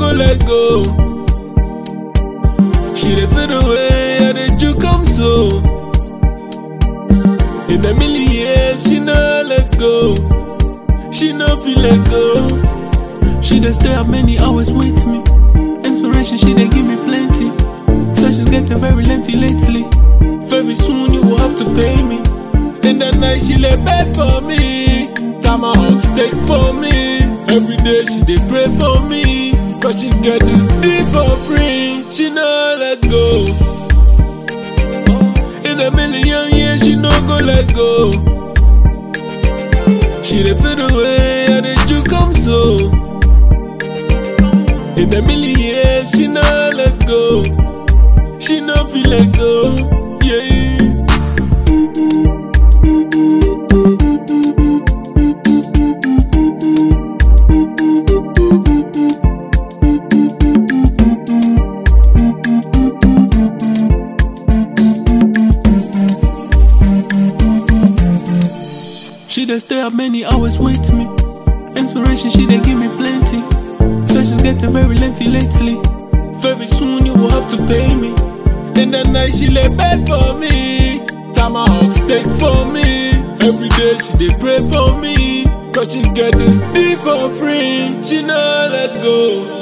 go let go. She dey fade away, I dey do come so. In a million years, she no let go. She no feel let go. She dey stay up many hours with me. Inspiration, she dey give me plenty. Sessions getting very lengthy lately. Very soon you will have to pay me. In the night she lay bed for me. Time out stay for me. Every day she dey pray for me. Cause she get this deep for free. She no let go. In a million years she no go let go. She dey fade away, I dey do come so. In a million years she no let go. She no feel let go. Yeah. She dey stay up many hours with me. Inspiration, she dey give me plenty. Sessions getting very lengthy lately. Very soon you will have to pay me. In the night she lay bed for me. Time out stay for me. Every day she dey pray for me. Cause she get this deep for free. She no let go.